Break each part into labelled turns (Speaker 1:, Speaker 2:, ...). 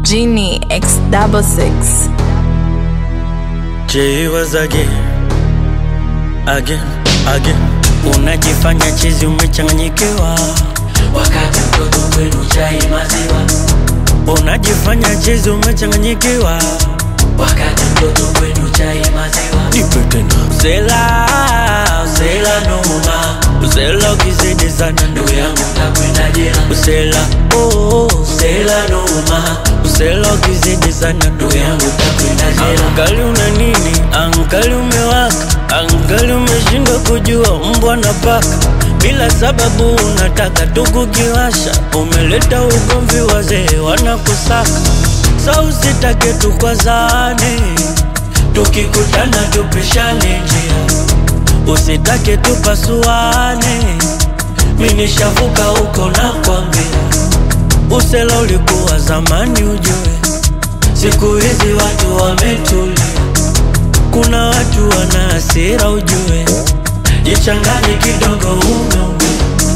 Speaker 1: Genie X double six.
Speaker 2: J was again, again, again. Unajifanya chizi umechanganyikiwa,
Speaker 3: wakati mtoto kwenu chai maziwa,
Speaker 2: unajifanya chizi umechanganyikiwa.
Speaker 3: wakati mtoto kwenu chai maziwa,
Speaker 2: Nipe tena. Usela, usela noma, usela ukizidi sana
Speaker 3: ndugu
Speaker 2: ndugu yangu.
Speaker 3: yangu takwenda jela,
Speaker 2: Usela, oh, usela noma, usela ukizidi sana ndugu
Speaker 3: ndugu
Speaker 2: yangu.
Speaker 3: yangu takwenda jela,
Speaker 2: Angali una nini? Angali umewaka, angali umeshindwa kujua mbwa na paka. Bila sababu unataka tu kukiwasha, umeleta ugomvi, wazee wanakusaka. Sa usitake tukwazane, tukikutana tupishane njia, usitake tupasuane. Mi nishavuka huko na kwambia, usela ulikuwa zamani ujue Siku hizi watu wametulia, kuna watu wana hasira ujue, jichanganye kidogo umeumia,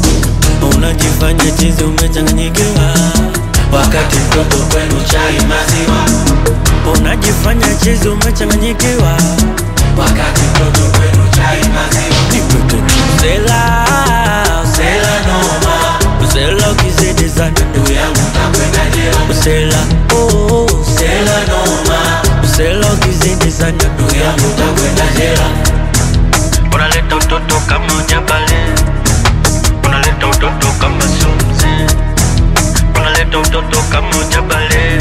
Speaker 2: unajifanya chizi umechanganyikiwa,
Speaker 3: wakati mtoto kwenu chai maziwa,
Speaker 2: unajifanya chizi umechanganyikiwa,
Speaker 3: wakati mtoto kwenu chai maziwa,
Speaker 2: usela usela noma, usela ukizidi sana
Speaker 3: ndugu yangu takwenda jela,
Speaker 2: usela oh, usela noma, usela ukizidi sana
Speaker 3: ndugu yangu takwenda jela,
Speaker 2: unaleta utoto kama ujabale, unaleta utoto kama sumzi, unaleta utoto kama ujabale,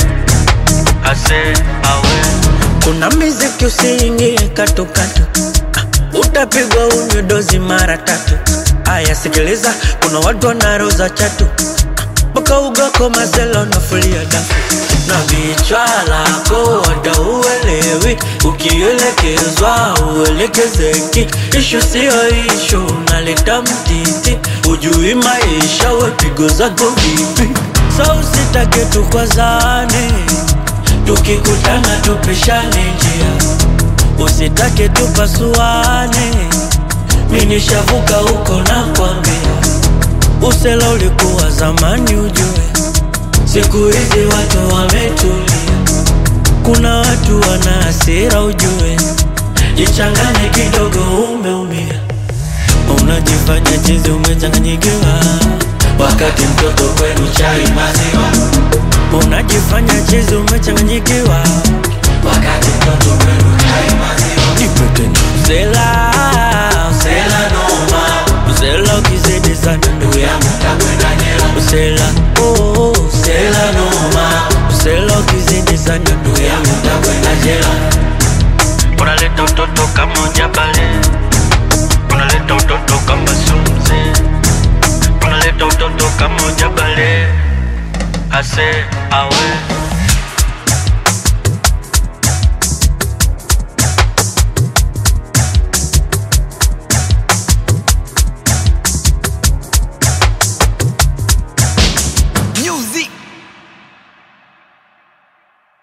Speaker 2: ase awe. Kuna miziki usiingie katukatu, ah, utapigwa unywe dozi mara tatu. Aya, sikiliza, kuna watu wanaroza chatu mpaka ugako mazela unafulia dafu na vichwa lako wada uelewi, ukielekezwa uelekezeki. Ishu siyo ishu, unaleta mtiti, ujui maisha, wepigo zako vipi? Sa usitake tukwazane, tukikutana tupishane njia, usitake tupasuane. Mi nishavuka huko na kwambia Usela ulikuwa zamani ujue, siku hizi watu wametulia, kuna watu wana hasira ujue, jichanganye kidogo, umeumia, unajifanya chizi umechanganyikiwa,
Speaker 3: wakati mtoto kwenu chai maziwa,
Speaker 2: unajifanya chizi umechanganyikiwa,
Speaker 3: wakati mtoto kwenu chai maziwa,
Speaker 2: usela usela noma, usela ukizidi sana ndugu yangu
Speaker 3: takwenda jela,
Speaker 2: Usela, oh, usela noma, usela ukizidi sana ndugu yangu
Speaker 3: yangu takwenda jela,
Speaker 2: unaleta utoto kama ujabale, unaleta utoto kama sumzi, unaleta utoto kama ujabale, ase awe